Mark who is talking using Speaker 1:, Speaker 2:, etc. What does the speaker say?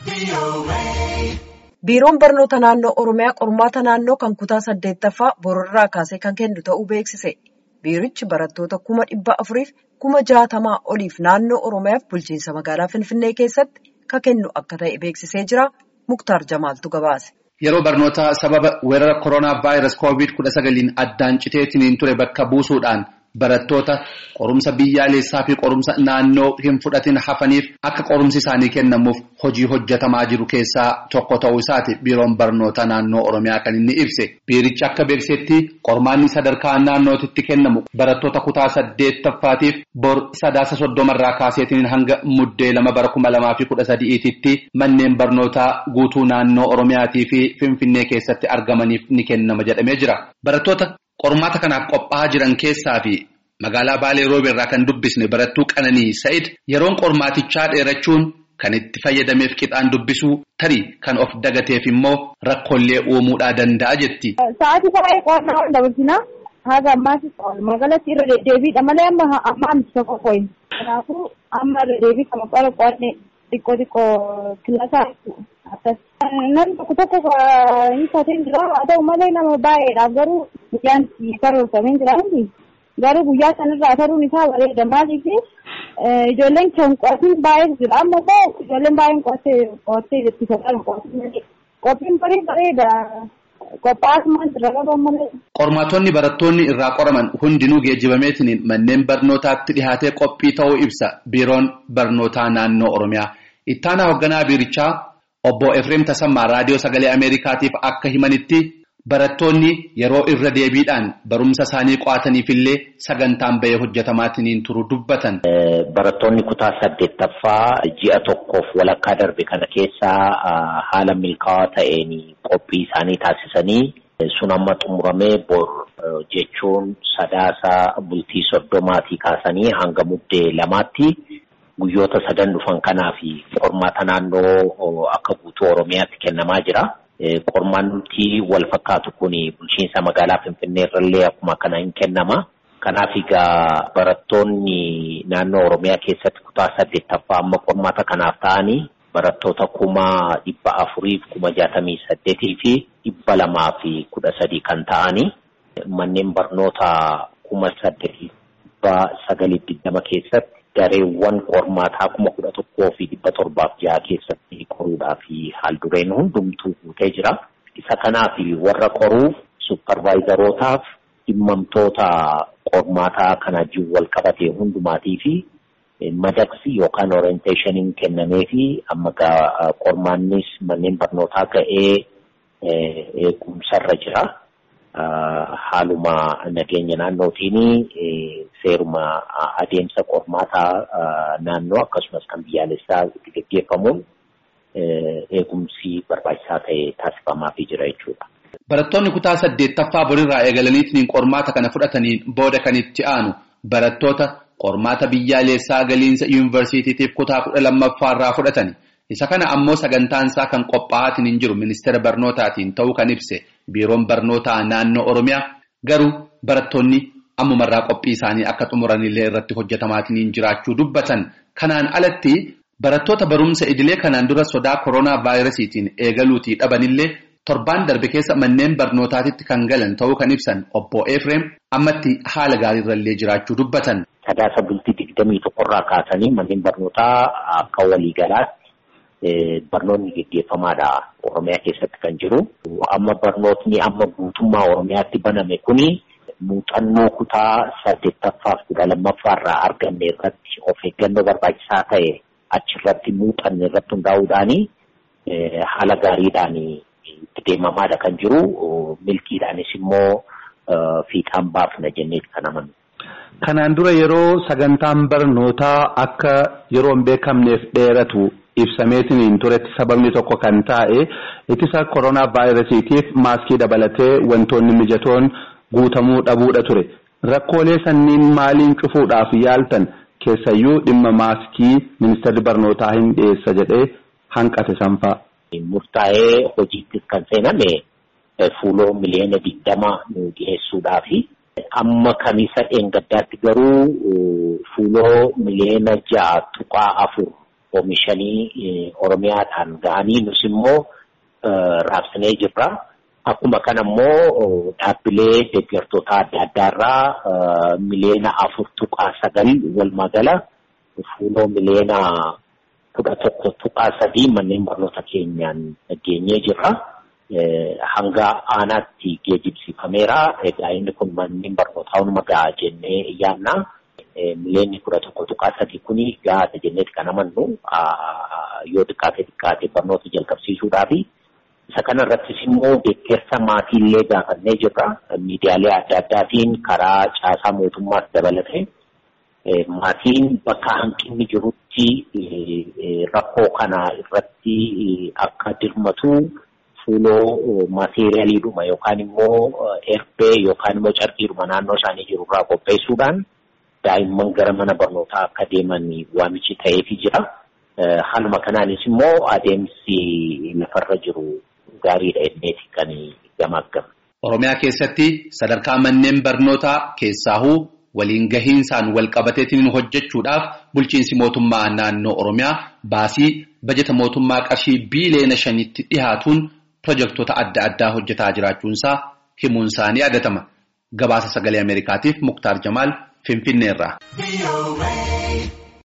Speaker 1: Biiroon barnoota naannoo Oromiyaa qormaata naannoo kan kutaa saddeettaffaa bororraa kaasee kan kennu ta'uu beeksise. Biirichi barattoota kuma dhibba afuriif kuma jaatamaa oliif naannoo Oromiyaaf bulchiinsa magaalaa Finfinnee keessatti kan kennu akka ta'e beeksisee jira. Muktaar Jamaaltu gabaase.
Speaker 2: Yeroo barnootaa sababa weerara koronaa vaayirasii koovid kudha sagaliin addaan citeetiin ture bakka buusuudhaan barattoota qorumsa biyyaalessaa fi qorumsa naannoo hin fudhatin hafaniif akka qorumsi isaanii kennamuuf hojii hojjetamaa jiru keessaa tokko ta'uu isaati biiroon barnoota naannoo Oromiyaa kan inni ibse. Biirichi akka beeksetti qormaanni sadarkaa naannootitti kennamu barattoota kutaa saddeettaffaatiif bor sadaasa soddomarraa kaaseetiin hanga muddee lama bara kuma lamaa fi kudha sadi'iititti manneen barnootaa guutuu naannoo Oromiyaatii fi Finfinnee keessatti argamaniif ni kennama jedhamee jira. Barattoota qormaata kanaaf qophaa'aa jiran keessaa fi magaalaa Baalee Roobeerraa kan dubbisne barattuu Qananii Sa'id yeroon qormaatichaa dheerachuun kan itti fayyadameef qixaan dubbisuu tarii kan of dagateef immoo rakkoolee uumuudhaa danda'a jetti.
Speaker 3: Sa'aatii baay'ee qo'annaa ol dabarsinaa haga ammaas magaalatti irra deddeebiidha malee amma amma amti tokko qo'in. Kanaafuu amma irra deebii kan qora qo'anne xiqqoo xiqqoo kilaasaa akkas. Namni tokko tokko hiikateen jira haa ta'u malee nama baay'eedhaaf garuu guyyaan karoorfamee jira garuu guyyaa sanarraa taruun isaa bareeda maaliif ijoolleen kan qo'atin baay'ee jira amma immoo ijoolleen baay'een qo'attee qo'attee itti fayyadamu qo'atin qophiin barii bareeda qophaa'ummaan irra qaban malee.
Speaker 2: Qormaatonni barattoonni irraa qoraman hundinuu geejjibameetiin manneen barnootaatti dhihaatee qophii ta'uu ibsa biiroon barnootaa naannoo Oromiyaa. Ittaanaa hoogganaa biirichaa Obbo Efreem Tasammaa Raadiyoo Sagalee Ameerikaatiif akka himanitti barattoonni yeroo irra deebiidhaan barumsa isaanii qo'ataniifillee sagantaan bahee hojjetamaatiin turu dubbatan.
Speaker 4: Barattoonni kutaa saddeettaffaa ji'a tokkoof walakkaa darbe kana keessaa haala milkaa'aa ta'een qophii isaanii taasisanii sun amma xumuramee bor jechuun sadaasa bultii soddomaatii kaasanii hanga muddee lamaatti. Guyyoota sadan dhufan kanaa fi qormaata naannoo akka guutuu Oromiyaatti kennamaa jira. Qormaanni wal fakkaatu kun bulchiinsa magaalaa Finfinnee irrallee akkuma kana hin kennama. Kanaaf egaa barattoonni naannoo Oromiyaa keessatti kutaa saddeettaffaa amma qormaata kanaaf ta'anii barattoota kuma dhibba afuriif kuma jaatamii saddeetii fi dhibba lamaa fi kudha sadii kan ta'anii manneen barnoota kuma saddeetii dhibba sagalii digdama keessatti. Gareewwan qormaataa kuma kudha tokkoo fi dhibba torbaaf jaha keessatti qoruudhaaf haaldureen hundumtuu guutee jira. Isa kanaaf warra qoruuf supparvaayizarootaaf dhimmamtoota qormaataa kana wajjin wal qabatee hundumaatii fi madaqsi yookaan orienteeshiniin kennamee fi amma qormaannis manneen barnootaa ga'ee eegumsarra jira. Haaluma nageenya naannootiin seeruma adeemsa qormaataa naannoo akkasumas kan biyyaalessaa itti gaggeeffamuun eegumsi barbaachisaa ta'e taasifamaafii jira jechuudha.
Speaker 2: Barattoonni kutaa saddeettaffaa borirraa eegalaniitiin qormaata kana fudhataniin booda kan itti aanu barattoota qormaata biyyaalessaa galiinsa yuunivarsiitiitiif kutaa kudha lammaffaarraa fudhatani. Isa kana ammoo sagantaan isaa kan qophaa'aatiin hin jiru ministeera barnootaatiin ta'uu kan ibse biiroon barnootaa naannoo Oromiyaa garuu barattoonni ammumarraa qophii isaanii akka xumuranillee irratti hojjetamaatiin jiraachuu dubbatan. Kanaan alatti barattoota barumsa idilee kanaan dura sodaa koronaa vaayirasiitiin eegaluutii dhabanillee torbaan darbe keessa manneen barnootaatitti kan galan ta'uu kan ibsan obbo Efreem ammatti haala gaariirrallee jiraachuu dubbatan.
Speaker 4: Sadaasa bultii digdamii tokkorraa kaasanii manneen barnootaa akka waliigalaatti. Barnoonni geggeeffamaadha Oromiyaa keessatti kan jiru. Amma barnootni amma guutummaa Oromiyaatti baname kuni muuxannoo kutaa saddeettaffaaf kudha lammaffaarraa arganne irratti of eeggannoo barbaachisaa ta'e achirratti muuxanne irratti hundaa'uudhaan haala gaariidhaan itti deemamaadha kan jiru. Milkiidhaanis immoo fiixaan baafna jennee kan amanu.
Speaker 5: Kanaan dura yeroo sagantaan barnootaa akka yeroo hin beekamneef dheeratu. ibsameetiin turetti sababni tokko kan taa'e ittisa koronaa vaayirasiitiif maaskii dabalatee wantoonni mijatoon guutamuu dhabuudha ture rakkoolee sanniin maaliin cufuudhaaf yaaltan keessayyuu dhimma maaskii ministeerri barnootaa hin dhiyeessa jedhee hanqate sanfaa.
Speaker 4: Murtaa'ee hojiittis kan seename fuuloo miliyoona digdama nu dhiyeessuudhaafi amma kamisa dheengaddaatti garuu fuuloo miliyoona ja'a tuqaa afur oomishanii Oromiyaadhaan ga'anii nus immoo raabsinee jirra. Akkuma kana immoo dhaabbilee deeggartoota adda addaarraa miliyoona afur tuqaa sagal walumaa gala fuuloo miliyoona kudha tokko tuqaa sadii manneen barnoota keenyaan geenyee jirra. Hanga aanaatti geejjibsiifameera. Egaa inni kun manneen barnootaa hunuma gahaa jennee yaadna. Miliyoonni kudha tokko tuqaa sadii kuni gahaadha jenneeti kan amannu yoo xiqqaate xiqqaate barnoota jalqabsiisuudhaafi. Isa kana irrattis immoo deeggarsa maatiillee gaafannee jirra. Miidiyaalee adda addaatiin karaa caasaa mootummaas dabalate. Maatiin bakka hanqinni jirutti rakkoo kana irratti akka dirmatu fuuloo maateeriyaaliidhuma yookaan immoo erbee yookaan immoo carqiidhuma naannoo isaanii jirurraa qopheessuudhaan daa'imman gara mana barnootaa akka deeman waamichi ta'eefii jira. Haaluma kanaanis immoo adeemsi lafarra jiru gaariidha jedheeti kan gamaaggamu.
Speaker 2: Oromiyaa keessatti sadarkaa manneen barnootaa keessaahuu waliin gahiinsaan wal qabateetiin hojjechuudhaaf bulchiinsi mootummaa naannoo Oromiyaa baasii bajeta mootummaa qarshii biiliyoona shanitti dhihaatuun pirojektoota adda addaa hojjetaa jiraachuunsaa himuun isaanii yaadatama. Gabaasa sagalee Ameerikaatiif Muktaar Jamaal Finfinneerraa.